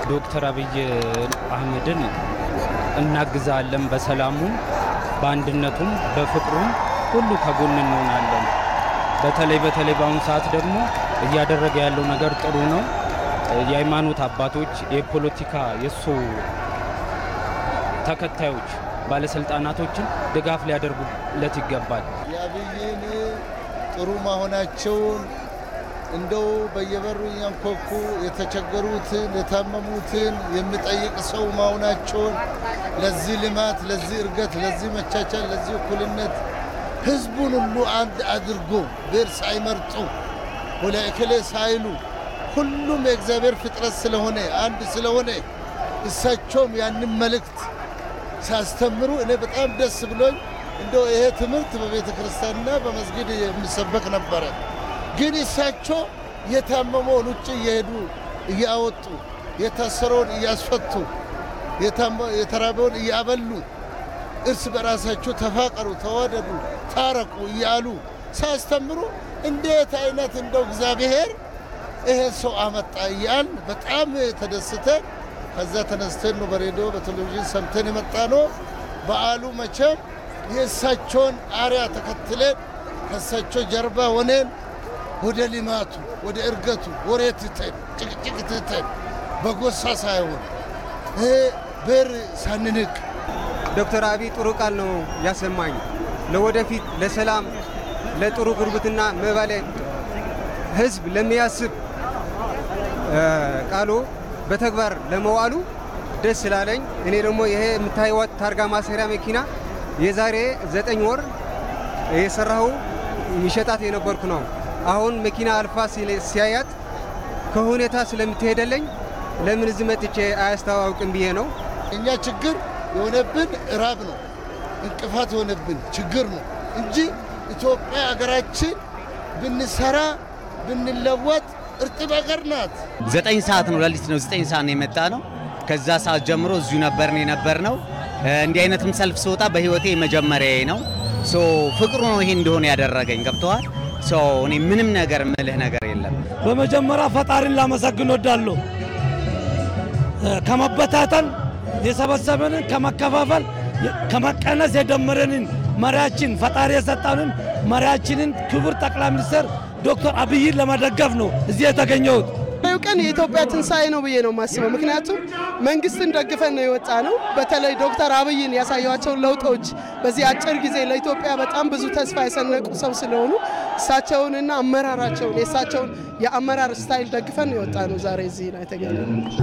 ዶክተር አብይ አህመድን እናግዛለን። በሰላሙም በአንድነቱም በፍቅሩም ሁሉ ከጎን እንሆናለን። በተለይ በተለይ በአሁኑ ሰዓት ደግሞ እያደረገ ያለው ነገር ጥሩ ነው። የሃይማኖት አባቶች፣ የፖለቲካ የእሱ ተከታዮች፣ ባለስልጣናቶችን ድጋፍ ሊያደርጉለት ይገባል። የአብይን ጥሩ መሆናቸውን እንደው በየበሩ እያንኳኩ የተቸገሩትን የታመሙትን የሚጠይቅ ሰው መሆናቸውን ለዚህ ልማት፣ ለዚህ እርገት፣ ለዚህ መቻቻል፣ ለዚህ እኩልነት ህዝቡን ሁሉ አንድ አድርጎ ብሔር ሳይመርጡ ወለእከሌ ሳይሉ ሁሉም የእግዚአብሔር ፍጥረት ስለሆነ አንድ ስለሆነ እሳቸውም ያንን መልእክት ሲያስተምሩ እኔ በጣም ደስ ብሎኝ እንደው ይሄ ትምህርት በቤተ ክርስቲያንና በመስጊድ የሚሰበክ ነበረ። ግን እሳቸው የታመመውን ውጭ እየሄዱ እያወጡ የታሰረውን እያስፈቱ የተራበውን እያበሉ እርስ በራሳቸው ተፋቀሩ፣ ተዋደዱ፣ ታረቁ እያሉ ሳያስተምሩ እንዴት አይነት እንደው እግዚአብሔር ይሄ ሰው አመጣ እያል በጣም ተደስተን ከዛ ተነስተን ነው በሬዲዮ በቴሌቪዥን ሰምተን የመጣ ነው። በዓሉ መቼም የእሳቸውን አርያ ተከትለን ከእሳቸው ጀርባ ሆነን ወደ ልማቱ ወደ እርገቱ ወሬ ትተን ጭቅጭቅ ትተን በጎሳ ሳይሆን ብሔር ሳንንቅ ዶክተር አብይ ጥሩ ቃል ነው ያሰማኝ። ለወደፊት ለሰላም፣ ለጥሩ ጉርብትና መባለ ህዝብ ለሚያስብ ቃሉ በተግባር ለመዋሉ ደስ ስላለኝ እኔ ደግሞ ይሄ የምታይዋት ታርጋ ማሰሪያ መኪና የዛሬ ዘጠኝ ወር የሰራሁ የሚሸጣት የነበርኩ ነው። አሁን መኪና አልፋ ሲያያት ከሁኔታ ስለምትሄደለኝ ለምን እዚህ መጥቼ አያስተዋውቅም ብዬ ነው። እኛ ችግር የሆነብን እራብ ነው፣ እንቅፋት የሆነብን ችግር ነው እንጂ ኢትዮጵያ ሀገራችን ብንሰራ ብንለወጥ እርጥብ ሀገር ናት። ዘጠኝ ሰዓት ነው ሌሊት ነው ዘጠኝ ሰዓት ነው የመጣ ነው። ከዛ ሰዓት ጀምሮ እዚሁ ነበርን የነበር ነው። እንዲህ አይነትም ሰልፍ ስወጣ በህይወቴ መጀመሪያዬ ነው። ሶ ፍቅሩ ነው ይሄ እንደሆነ ያደረገኝ ገብተዋል። ሶ እኔ ምንም ነገር ምልህ ነገር የለም። በመጀመሪያ ፈጣሪን ላመሰግን ወዳለሁ። ከመበታተን የሰበሰበንን ከመከፋፈል ከመቀነስ የደመረንን መሪያችን ፈጣሪ የሰጠንን መሪያችንን ክቡር ጠቅላይ ሚኒስትር ዶክተር አብይን ለመደገፍ ነው እዚህ የተገኘሁት። ዛሬው ቀን የኢትዮጵያ ትንሣኤ ነው ብዬ ነው የማስበው። ምክንያቱም መንግስትን ደግፈን ነው የወጣ ነው። በተለይ ዶክተር አብይን ያሳዩቸውን ለውጦች በዚህ አጭር ጊዜ ለኢትዮጵያ በጣም ብዙ ተስፋ የሰነቁ ሰው ስለሆኑ እሳቸውንና አመራራቸውን የእሳቸውን የአመራር ስታይል ደግፈን ነው የወጣ ነው ዛሬ እዚህ ነው የተገኘ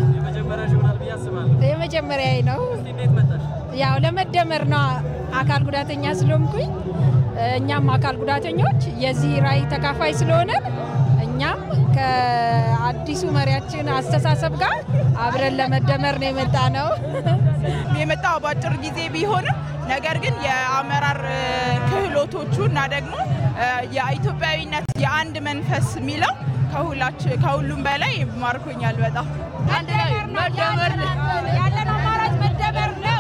የመጀመሪያ ነው። ያው ለመደመር ነው። አካል ጉዳተኛ ስለሆንኩኝ እኛም አካል ጉዳተኞች የዚህ ራዕይ ተካፋይ ስለሆነ እኛም ከአዲሱ መሪያችን አስተሳሰብ ጋር አብረን ለመደመር ነው የመጣ ነው። የመጣው በአጭር ጊዜ ቢሆንም ነገር ግን የአመራር ክህሎቶቹ እና ደግሞ የኢትዮጵያዊነት የአንድ መንፈስ የሚለው ከሁሉም በላይ ማርኮኛል። በጣም አንድ ላይ መደመር ያለን አማራጭ መደመር ነው።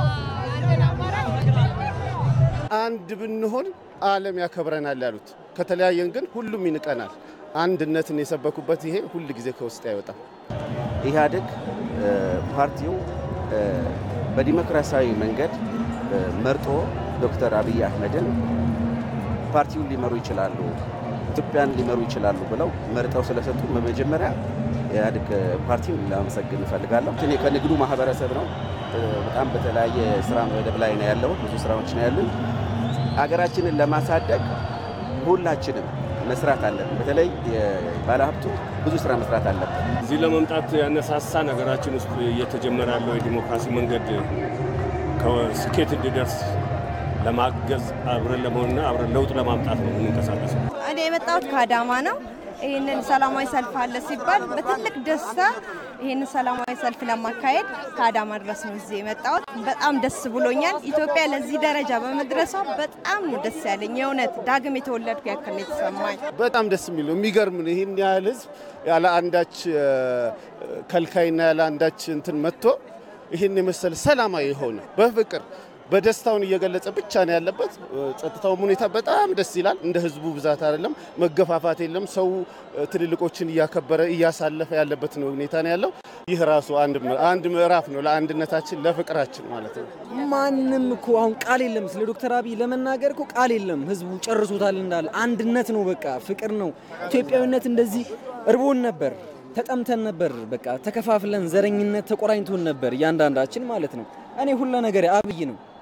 አንድ ብንሆን ዓለም ያከብረናል ያሉት፣ ከተለያየን ግን ሁሉም ይንቀናል። አንድነትን የሰበኩበት ይሄ ሁል ጊዜ ከውስጥ አይወጣም። ኢህአዴግ ፓርቲው በዲሞክራሲያዊ መንገድ መርጦ ዶክተር አብይ አህመድን ፓርቲውን ሊመሩ ይችላሉ፣ ኢትዮጵያን ሊመሩ ይችላሉ ብለው መርጠው ስለሰጡ በመጀመሪያ ኢህአዴግ ፓርቲን ላመሰግን እፈልጋለሁ። እኔ ከንግዱ ማህበረሰብ ነው። በጣም በተለያየ ስራ መደብ ላይ ነው ያለው። ብዙ ስራዎች ነው ያሉን። አገራችንን ለማሳደግ ሁላችንም መስራት አለብን። በተለይ ባለሀብቱ ብዙ ስራ መስራት አለብን። እዚህ ለመምጣት ያነሳሳ ነገራችን ውስጥ እየተጀመረ ያለው የዲሞክራሲ መንገድ ከስኬት እንዲደርስ ለማገዝ አብረን ለመሆንና አብረን ለውጥ ለማምጣት ነው የምንንቀሳቀሰው። እኔ የመጣሁት ከአዳማ ነው። ይህንን ሰላማዊ ሰልፍ አለ ሲባል በትልቅ ደስታ ይህንን ሰላማዊ ሰልፍ ለማካሄድ ከአዳማ ድረስ ነው እዚህ የመጣሁት። በጣም ደስ ብሎኛል። ኢትዮጵያ ለዚህ ደረጃ በመድረሷ በጣም ነው ደስ ያለኝ። የእውነት ዳግም የተወለድኩ ያክል ነው የተሰማኝ። በጣም ደስ የሚል ነው። የሚገርም ነው። ይህን ያህል ህዝብ ያለ አንዳች ከልካይና ያለ አንዳች እንትን መጥቶ ይህን የመሰለ ሰላማዊ የሆነ በፍቅር በደስታውን እየገለጸ ብቻ ነው ያለበት። ጸጥታውም ሁኔታ በጣም ደስ ይላል። እንደ ህዝቡ ብዛት አይደለም፣ መገፋፋት የለም። ሰው ትልልቆችን እያከበረ እያሳለፈ ያለበት ነው ሁኔታ ነው ያለው። ይህ ራሱ አንድ ምዕራፍ ነው ለአንድነታችን ለፍቅራችን ማለት ነው። ማንም እኮ አሁን ቃል የለም ስለ ዶክተር አብይ ለመናገር እኮ ቃል የለም። ህዝቡ ጨርሶታል እንዳለ አንድነት ነው፣ በቃ ፍቅር ነው። ኢትዮጵያዊነት እንደዚህ እርቦን ነበር፣ ተጠምተን ነበር፣ በቃ ተከፋፍለን ዘረኝነት ተቆራኝቶን ነበር እያንዳንዳችን ማለት ነው። እኔ ሁለ ነገር አብይ ነው